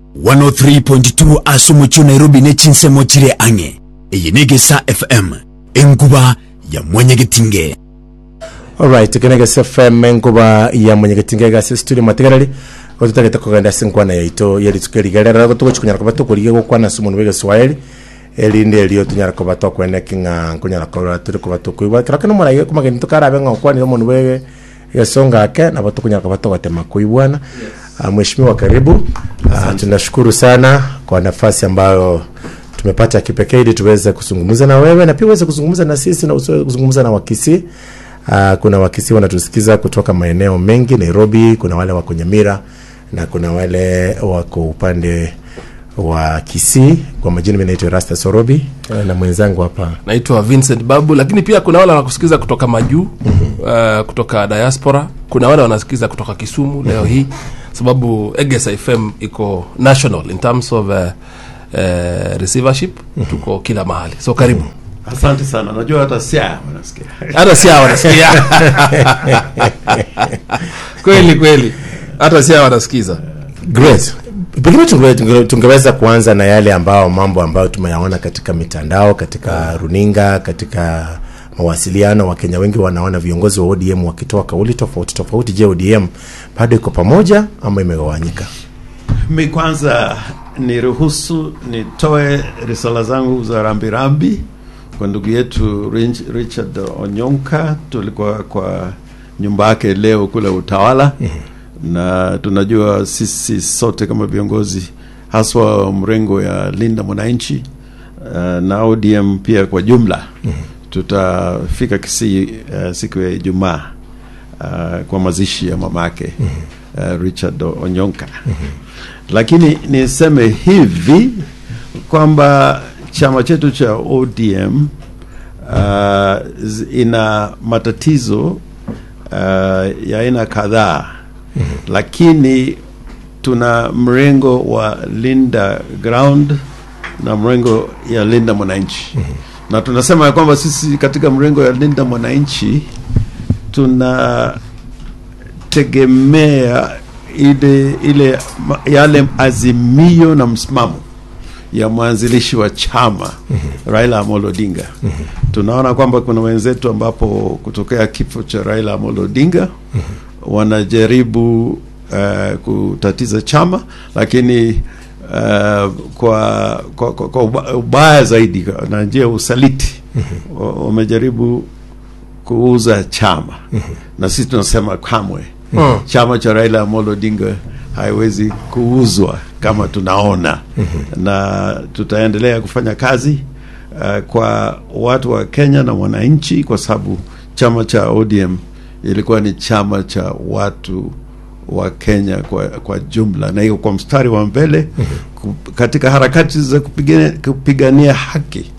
103.2 asomocho nairobi nechinsemo chire ang'e iyi negesa fm enkuba ya mwenyegetinge alright kenegesa fm enkuba ya mwenyegetinge gase studio mategereri gotutagete kogenda ase enkwana yaito yerituko erigerera gotugochi kunyara koba tokorigia gokwana ase omonwe bwa egeswahili erinde erio tunyara koba tokweneki ng'a nkonyara korora turi koba tokoigwa kero keno morai komageni tokarabe ng'a okwanire omonwe bwa egesonga ake nabo tokonyara koba togotema kuibwana Ah, mheshimiwa karibu Ah, tunashukuru sana kwa nafasi ambayo tumepata ya kipekee ili tuweze kuzungumza na wewe na pia uweze kuzungumza na sisi na usiweze kuzungumza na wakisi uh, kuna wakisi wanatusikiza kutoka maeneo mengi nairobi kuna wale wako nyamira na kuna wale wako upande wa kisii kwa majina mi naitwa rasta sorobi eh, na mwenzangu hapa naitwa vincent babu lakini pia kuna wale wanakusikiza kutoka majuu uh, kutoka diaspora kuna wale wanasikiza kutoka kisumu leo hii sababu egesa fm iko national in terms of uh, uh, receivership tuko kila mahali so karibu asante sana najua hata sia wanasikia hata sia wanasikia kweli kweli hata sia wanasikiza great pengine tunge- tunge- tungeweza kuanza na yale ambao mambo ambayo tumeyaona katika mitandao katika runinga katika mawasiliano wakenya wengi wanaona viongozi wa odm wakitoa kauli tofauti tofauti je odm bado iko pamoja ama imegawanyika mi kwanza niruhusu nitoe risala zangu za rambirambi kwa ndugu yetu Rich- richard onyonka tulikuwa kwa nyumba yake leo kule utawala na tunajua sisi sote kama viongozi haswa mrengo ya linda mwananchi uh, na odm pia kwa jumla tutafika kisii uh, siku ya ijumaa uh, kwa mazishi ya mamake uh, richard onyonka lakini niseme hivi kwamba chama chetu cha odm uh, z- ina matatizo uh, ya aina kadhaa lakini tuna mrengo wa linda ground na mrengo ya linda mwananchi na tunasema ya kwamba sisi katika mrengo ya linda mwananchi tunategemea ile ile ma- yale azimio na msimamo ya mwanzilishi wa chama Raila Amolo Odinga. Tunaona kwamba kuna wenzetu ambapo kutokea kifo cha Raila Amolo Odinga wanajaribu uh, kutatiza chama lakini uh, kwa, kwa, kwa, kwa uba- ubaya zaidi na njia ya usaliti wa- wamejaribu kuuza chama na sisi tunasema kamwe Mm. chama cha Raila Amolo Odinga haiwezi kuuzwa kama tunaona na tutaendelea kufanya kazi uh, kwa watu wa Kenya na wananchi kwa sababu chama cha ODM ilikuwa ni chama cha watu wa Kenya kwa, kwa jumla na iko kwa mstari wa mbele ku- katika harakati za kupigania, kupigania haki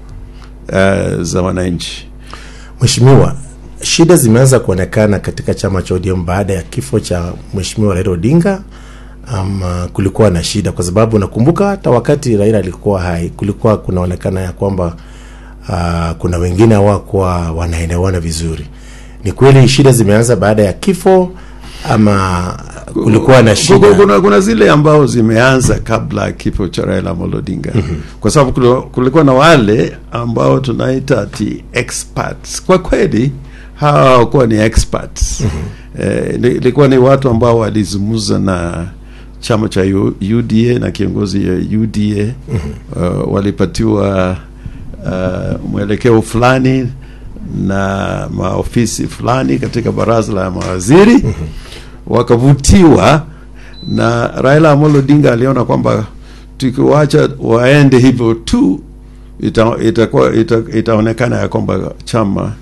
uh, za wananchi. mheshimiwa shida zimeanza kuonekana katika chama cha odm baada ya kifo cha mheshimiwa raila odinga ama kulikuwa na shida kwa sababu nakumbuka hata wakati raila alikuwa hai kulikuwa kunaonekana ya kwamba uh, kuna wengine hawakuwa wanaelewana vizuri ni kweli shida zimeanza baada ya kifo ama kulikuwa na shida Kuna, kuna, kuna zile ambao zimeanza kabla ya kifo cha Raila Amolo Odinga kwa sababu kuli- kulikuwa na wale ambao tunaita ati experts. Kwa kweli hawa hawakuwa ni experts eh, ni- ilikuwa ni watu ambao walizungumza na chama cha U- UDA na kiongozi ya UDA uh, walipatiwa uh, mwelekeo fulani na maofisi fulani katika baraza la mawaziri wakavutiwa na Raila Amolo Odinga aliona kwamba tukiwacha waende hivyo tu ita, itakuwa ita, itaonekana ya kwamba chama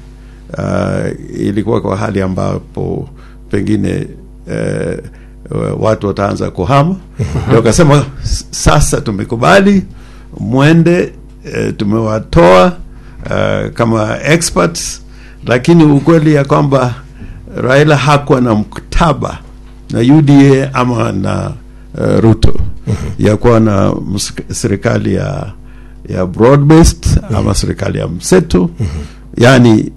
uh, ilikuwa kwa hali ambapo pengine uh, watu wataanza kuhama ndio wakasema "S- sasa tumekubali mwende uh, tumewatoa uh, kama experts lakini ukweli ya kwamba Raila hakuwa na mkataba na UDA ama na uh, Ruto ya kuwa na msik- serikali ya ya broad based ama serikali ya mseto yani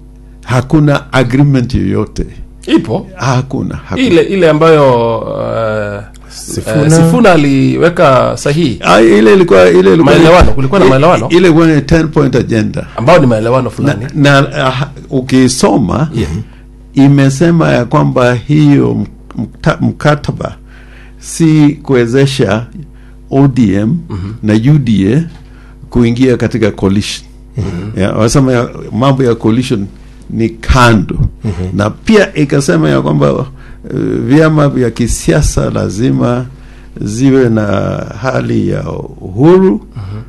hakuna agreement yoyote ipo hakuna, hakuna. ile ile ambayo uh, Sifuna. Eh, Sifuna aliweka sahihi Ah, ile ilikuwa ile ilikuwa Maelewano, kulikuwa na maelewano? ile ilikuwa ni 10 point agenda ambao ni maelewano na, fulani na ah, ukisoma imesema ya kwamba hiyo mkta- mkataba si kuwezesha ODM na UDA kuingia katika coalition ya, wasema ya, mambo ya coalition ni kando na pia ikasema ya kwamba uh, vyama vya kisiasa lazima ziwe na hali ya uhuru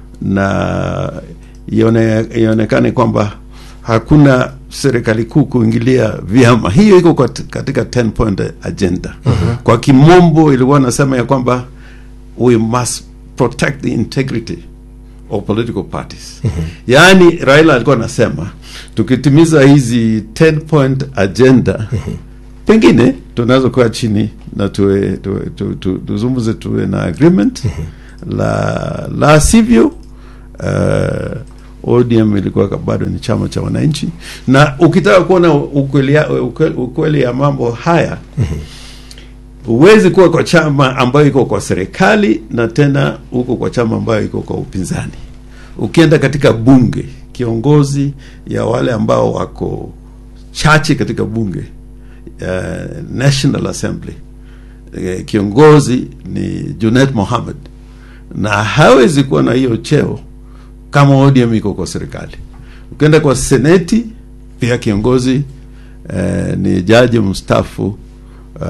na ione, ionekane kwamba hakuna serikali kuu kuingilia vyama. Hiyo iko kat- katika 10 point agenda. Kwa kimombo ilikuwa nasema ya kwamba we must protect the integrity of political parties. Yaani Raila alikuwa anasema tukitimiza hizi 10 point agenda pengine tunaweza kuwa chini na tuwe, tuwe, tu, tu, tuzungumze tuwe na agreement la la sivyo uh, ODM ilikuwa ka- bado ni chama cha wananchi, na ukitaka kuona ukweli ya, ukwe- ukweli ya mambo haya huwezi kuwa kwa chama ambayo iko kwa serikali na tena huko kwa chama ambayo iko kwa upinzani. Ukienda katika bunge, kiongozi ya wale ambao wako chache katika bunge uh, National Assembly eh, kiongozi ni Junet Mohammed na hawezi kuwa na hiyo cheo kama ODM iko kwa serikali. Ukienda kwa seneti pia kiongozi eh, ni jaji mstaafu uh,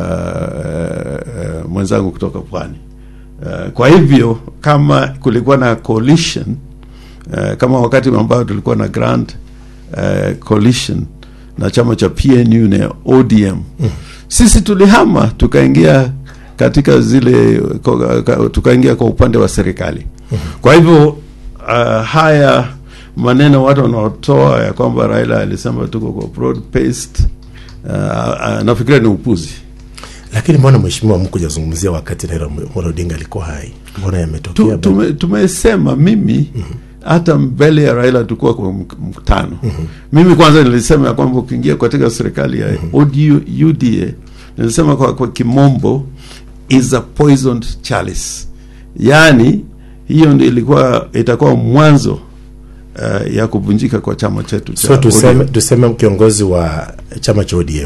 uh, mwenzangu kutoka pwani. Uh, kwa hivyo kama kulikuwa na coalition uh, kama wakati ambao tulikuwa na grand uh, coalition na chama cha PNU na ODM sisi tulihama tukaingia katika zile ko- ka- tukaingia kwa upande wa serikali. Kwa hivyo uh, haya maneno watu wanaotoa ya kwamba Raila alisema tuko kwa broad based uh, uh, nafikiria ni upuzi. lakini mbona mheshimiwa mkujazungumzia wakati Raila Amolo Odinga alikuwa hai mbona yametokea Tu- bado? tume- tumesema mimi hata mbele ya Raila tulikuwa kwa mk- mkutano. Mimi kwanza nilisema ya kwamba ukiingia katika serikali ya ODU, UDA nilisema kwa, kwa kimombo is a poisoned chalice, yaani hiyo ndio ilikuwa itakuwa mwanzo uh, ya kuvunjika kwa chama chetu cha so tuseme, ODM. tuseme kiongozi wa chama cha ODM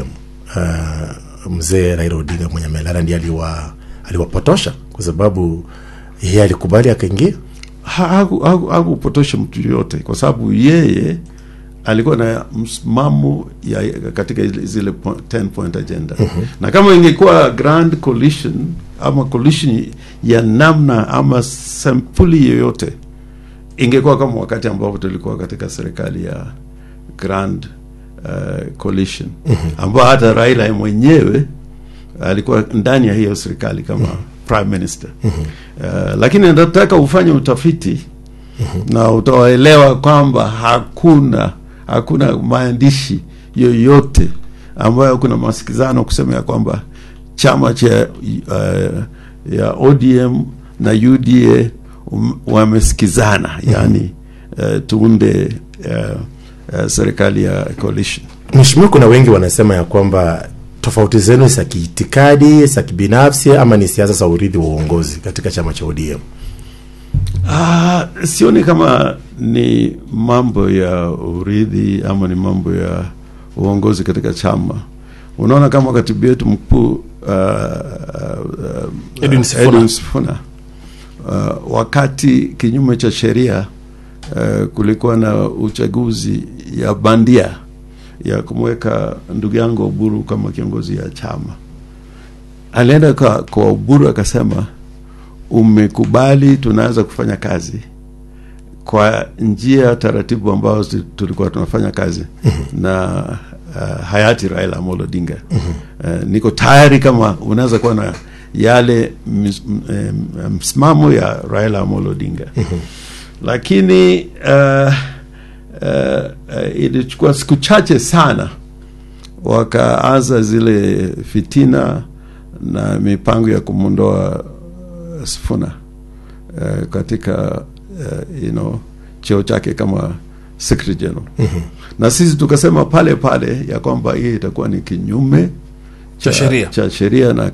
uh, mzee Raila Odinga mwenye amelala ndiye aliwa aliwapotosha kwa sababu yeye alikubali akaingia Ha- haku- haku- hakupotosha mtu yoyote kwa sababu yeye alikuwa na msimamo ya katika ile- zile po- 10 point agenda na kama ingekuwa grand coalition ama coalition ya namna ama sampuli yoyote ingekuwa kama wakati ambapo tulikuwa katika serikali ya grand uh, coalition ambao hata Raila yeye mwenyewe alikuwa ndani ya hiyo serikali kama prime minister uh, lakini nataka ufanye utafiti na utawaelewa kwamba hakuna hakuna maandishi yoyote ambayo kuna masikizano kusema ya kwamba chama cha uh, ya ODM na UDA um, wamesikizana yani uh, tuunde uh, uh, serikali ya coalition Mheshimiwa, kuna wengi wanasema ya kwamba tofauti zenu za kiitikadi za kibinafsi ama ni siasa za urithi wa uongozi katika chama cha ODM. Ah, sioni kama ni mambo ya urithi ama ni mambo ya uongozi katika chama. Unaona kama katibu yetu mkuu uh, uh, Edwin Sifuna. Edwin Sifuna uh, wakati kinyume cha sheria uh, kulikuwa na uchaguzi ya bandia ya kumweka ndugu yangu Oburu kama kiongozi ya chama, alienda kwa, kwa Oburu akasema umekubali tunaweza kufanya kazi kwa njia taratibu ambazo zi- tulikuwa tunafanya kazi na uh, hayati Raila Amolo Odinga. Uh, niko tayari kama unaweza kuwa na yale ms- m- em, msimamo ya Raila Amolo Odinga. Lakini uh, uh, uh, ilichukua siku chache sana wakaanza zile fitina na mipango ya kumwondoa uh, Sifuna uh, katika uh, you know, cheo chake kama secretary general na sisi tukasema pale pale ya kwamba hii itakuwa ni kinyume Cha sheria. cha sheria na